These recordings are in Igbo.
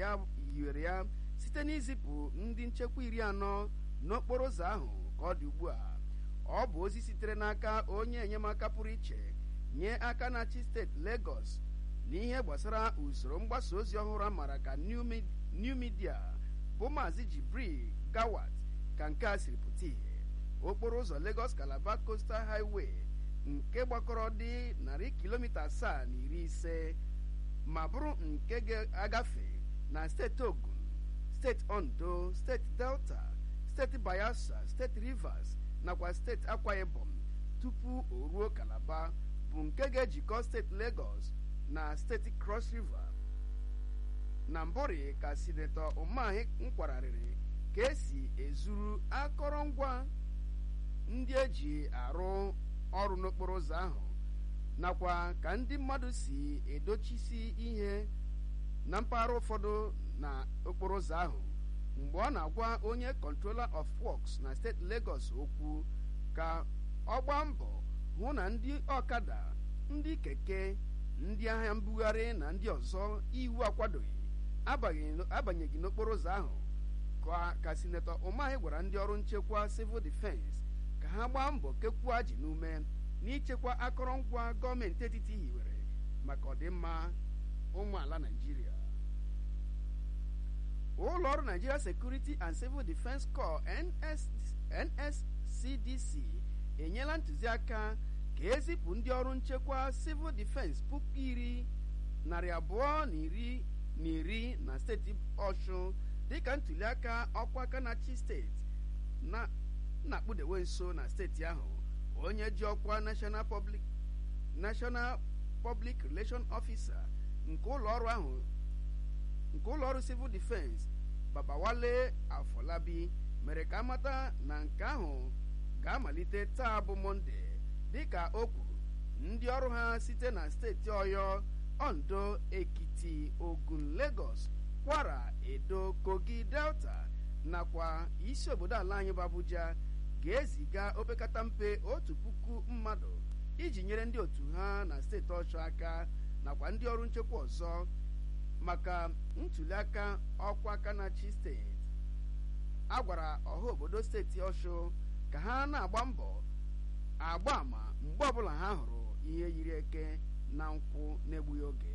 ya hiwere ya site n'izipụ ndị nchekwa iri anọ n'okporo ụzọ ahụ ka ọ dị ugbu a ọ bụ ozi sitere n'aka onye enyemaka pụrụ iche nye aka na-achị steeti Lagos n'ihe gbasara usoro mgbasa ozi ọhụrụ a maara ka new media bụ maazị Jibril Gawat ka nke a siri pụta ìhè okporo ụzọ Lagos Calabar Coastal Highway nke gbakọrọ dị narị kilomita asaa na iri ise ma bụrụ nke ga-agafe na steeti Ogun steeti Ondo steeti Delta steeti Bayelsa steeti Rivers nakwa steeti Akwa Ibom tupu o ruo Calabar bụ nke ga-ejikọ steeti Lagos na steeti Cross River na mbụrị ka sinetọ Umahi nkwararịrị ka esi ezuru akọrọngwa ndị eji arụ ọrụ n'okporo ụzọ ahụ nakwa ka ndị mmadụ si edochisi ihe na mpaghara ụfọdụ na okporo ụzọ ahụ mgbe ọ na-agwa onye controller of works na steeti Lagos okwu ka ọ gbaa mbọ hụ na ndị ọkada ndị keke ndị ahịa mbugharị na ndị ọzọ iwu akwadoghị abanyeghị n'okporo ụzọ ahụ ka sinetọ Umahi gwara ndị ọrụ nchekwa civil defense ka ha gbaa mbọ kekwuo ji n'ume n'ichekwa akọrọngwa gọọmenti etiti hiwere maka ọdịmma ụmụ ala Naịjirịa ụlọ ọrụ Nigeria Security and Civil Defense Corps NSCDC enyela ntụziaka ka ezipụ ndị ọrụ nchekwa civil defense puku iri narị abụọ na iri na iri na steeti Ọshụn dịka ntụliaka ọkwa aka na-achị steeti na-akpụdewe nso na steeti ahụ onye ji ọkwa National Public National Public Relation Officer nke ụlọ ọrụ ahụ nke ụlọ ọrụ civil defense Babawale Afọlabi mere ka amata na nke ahụ ga-amalite taa bụ Mọnde dịka o kwuru ndị ọrụ ha site na steeti Ọyọ Ondo Ekiti Ogun Lagos Kwara Edo Kogi Delta nakwa isi obodo ala anyị bụ Abuja ga-eziga opekata mpe otu puku mmadụ iji nyere ndị otu ha na steeti Ọshụ aka nakwa ndị ọrụ nchekwa ọzọ maka ntụliaka ọkwa aka na-achị steeti a gwara ọha obodo steeti Ọshụ ka ha na-agba mbọ agba ama mgbe ọbụla ha hụrụ ihe yiri eke na nkwụ na-egbughị oge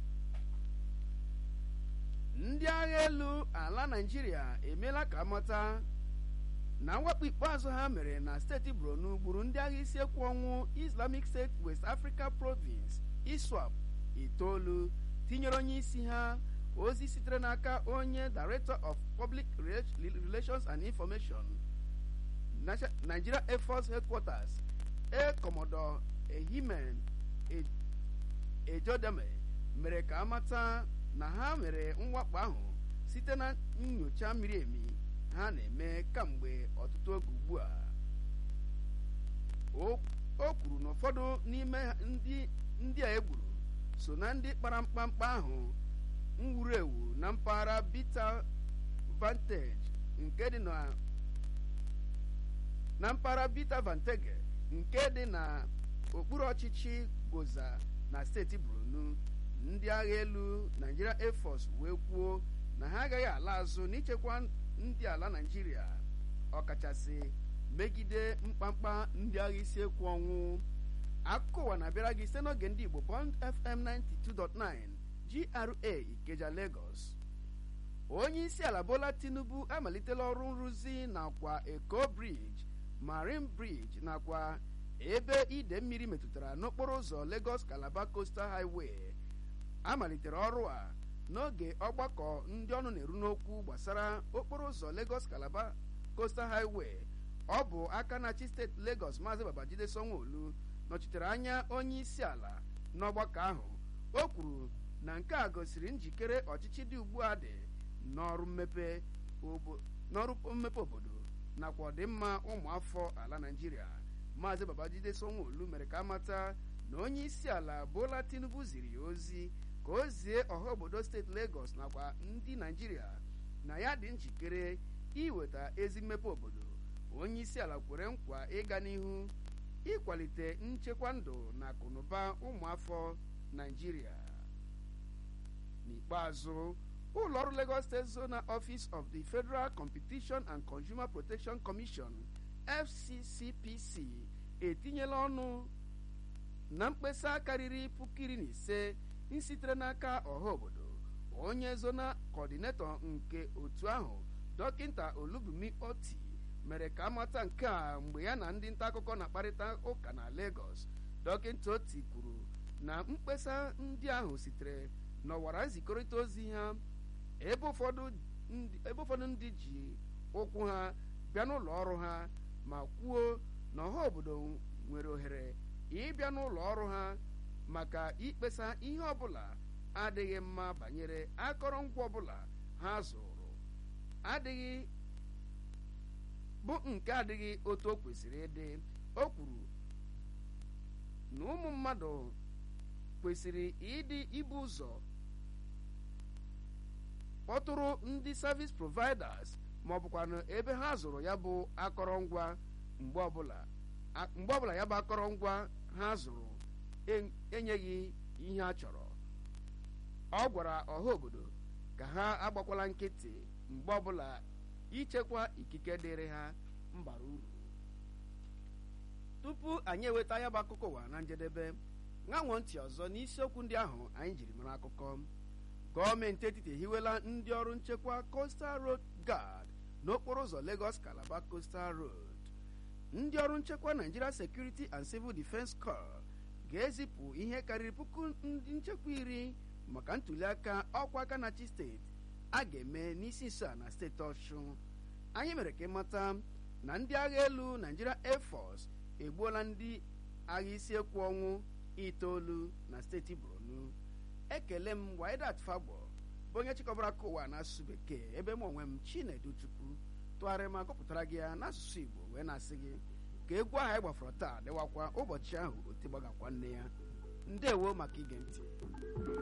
ndị agha elu ala Naịjirịa emeela ka amata na mwakpo ikpeazụ ha mere na steeti Borno gburu ndị agha isi ekwu ọnwụ Islamic State West Africa Province ISWAP itoolu tinyere onye isi ha ozi sitere n'aka onye Director of Public Relations and Information Nigeria Air Force Headquarters Air Commodore Ehimen Ejodame mere ka amata na ha mere mwakpo ahụ site na nyocha miri emi ha na-eme kamgbe ọtụtụ oge ugbu a o kwuru na ụfọdụ n'ime ndị a egburu so na ndị kpara mkpamkpa ahụ nwuru ewu na mpaghara Bita Vantage nke dị na na mpaghara Bita Vantage nke dị na okpuru ọchịchị Goza na steeti Borno ndị agha elu Nigeria Air Force wee kwuo na ha agaghị ala azụ n'ichekwa ndị ala Naịjirịa ọkachasị megide mkpamkpa ndị agha isi ekwu ọnwụ akụkọ ụwa na-abịara gị site n'oge ndị Igbo Bond FM 92.9 GRA Ikeja Lagos onye isi ala Bola Tinubu amalitela ọrụ nrụzi nakwa Eko Bridge Marine Bridge nakwa ebe ide mmiri metụtara n'okporo ụzọ Lagos Calabar Coastal Highway amalitere ọrụ a n'oge ọgbakọ ndị ọnụ na-eru n'okwu gbasara okporo ụzọ Lagos Calabar Coastal Highway ọ bụ aka na-achị steeti Lagos Maazị Babajide Sanwo-Olu nọchitere anya onye isi ala n'ọgbakọ ahụ o kwuru na nke a gosiri njikere ọchịchị dị ugbu a dị n'ọrụ mmepe obodo nakwa ọdịmma ụmụafọ ala Naịjirịa Maazị Babajide Sanwo-Olu mere ka amata na onye isi ala Bola Tinubu ziri ya ozi ka o zie ọha obodo steeti Lagos nakwa ndị Naịjirịa na ya dị njikere iweta ezi mmepe obodo onye isi ala kwere nkwa ịga n'ihu ịkwalite nchekwa ndụ na akụnụba ụmụafọ Naịjirịa n'ikpeazụ ụlọ ọrụ Lagos State Zonal Office of the Federal Competition and Consumer Protection Commission FCCPC etinyela ọnụ na mkpesa karịrị puku iri na ise sitere n'aka ọha obodo onye zona kọdinetọ nke otu ahụ dọkịta olubumi oti mere ka amata nke a mgbe ya na ndị nta akụkọ na-akparịta ụka na Lagos dọkịta oti kwuru na mkpesa ndị ahụ sitere n'ọwara nzikọrịta ozi ha ebe ụfọdụ ndị ji ụkwụ ha bịa n'ụlọ ọrụ ha ma kwuo na ọha obodo nwere ohere ịbịa n'ụlọ ọrụ ha maka ikpesa ihe ọbụla adịghị mma banyere akọrọngwa ọbụla ha zụrụ adịghị bụ nke adịghị otu o kwesịrị ịdị o kwuru na ụmụ mmadụ kwesịrị ịdị ibu ụzọ kpọtụrụ ndị service providers ma ọ bụkwanụ ebe ha zụrụ ya bụ akọrọngwa mgbe ọbụla ya bụ akọrọngwa ha zụrụ enyeghị ihe a chọrọ ọ gwara ọha obodo ka ha agbakwala nkịtị mgbe ọbụla ichekwa ikike dịrị ha mbara uru tupu anyị eweta ya bụ akụkọ ụwa na njedebe ṅanwo ntị ọzọ n'isiokwu ndị ahụ anyị jiri mara akụkọ gọọmenti etiti ehiwela ndị ọrụ nchekwa Coastal Road Guard n'okporo ụzọ Lagos Calabar Coastal Road ndị ọrụ nchekwa Nigeria Security and Civil Defence Corps ga-ezipụ ihe karịrị puku ndị nchekwa iri maka ntuliaka ọkwa aka na-achị steeti a ga-eme n'isi nso a na steeti Ọshụn anyị mere ka ịmata na ndị agha elu Nigeria Air Force egbuola ndị agha isi ekwu ọnwụ itoolu na steeti Borno ekele m Waidat Fagbo bụ onye chịkọbara aka ụwa n'asụsụ bekee ebe m onwe m Chinedu Chukwu tụgharịa ma gụpụtara gị ya n'asụsụ Igbo wee na-asị gị ka egwu ahụ anyị gbafọrọ taa dịwakwa ụbọchị ahụ otigbagakwa nne ya ndewo maka ige ntị